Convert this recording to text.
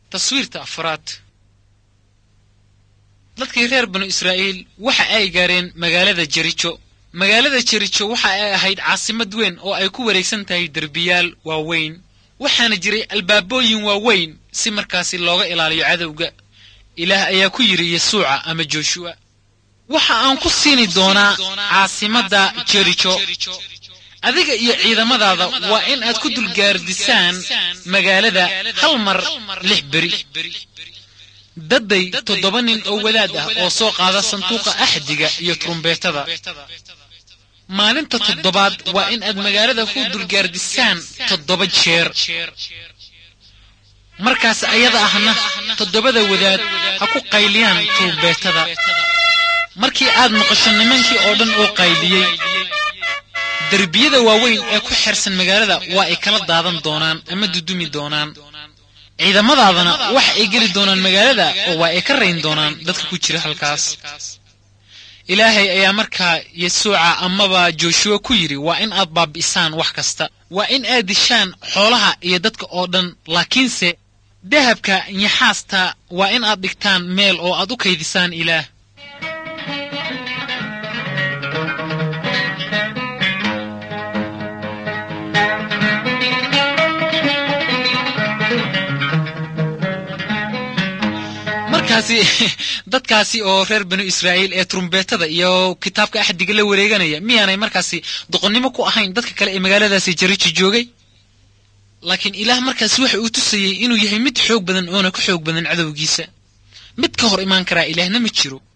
taswiirta afraad dadkii reer banu israa'iil waxa ay gaareen magaalada jerijo magaalada jerijo waxa ay ahayd caasimad weyn oo ay ku wareegsan tahay derbiyaal waaweyn waxaana jiray albaabooyin waaweyn si markaasi looga ilaaliyo cadowga ilaah ayaa ku yidhi yesuuca ama joshuwa waxa aan ku siini doonaa caasimadda jerijo adiga iyo ciidamadaada waa in aad ku dulgaardisaan magaalada hal mar lix beri dadday toddoba nin oo wadaad ah oo soo qaada sanduuqa axdiga iyo turumbeetada maalinta toddobaad waa in aad magaalada ku dulgaardisaan toddoba jeer markaas ayada ahna toddobada wadaad ha ku qayliyaan turumbeetada markii aad maqasho nimankii oo dhan oo qayliyey derbiyada waaweyn ee ku xersan magaalada waa ay kala daadan doonaan ama dudumi doonaan ciidamadaadana waxa ay geli doonaan magaalada oo waa ay ka rayn doonaan dadka ku jira halkaas ilaahay ayaa markaa yesuuca amaba joshuwa ku yidhi waa in aad baabi'isaan wax kasta waa in aad dishaan xoolaha iyo dadka oo dhan laakiinse dahabka nyaxaasta waa in aad dhigtaan meel oo aad u kaydisaan ilaah markaasi dadkaasi oo reer banu israa'iil ee turumbeetada iyo kitaabka axdiga la wareeganaya miyaanay markaasi doqonnimo ku ahayn dadka kale ee magaaladaasi jarijo joogay laakiin ilaah markaasi waxa uu tusayey inuu yahay mid xoog badan oona ka xoog badan cadowgiisa mid ka hor imaan karaa ilaahna ma jiro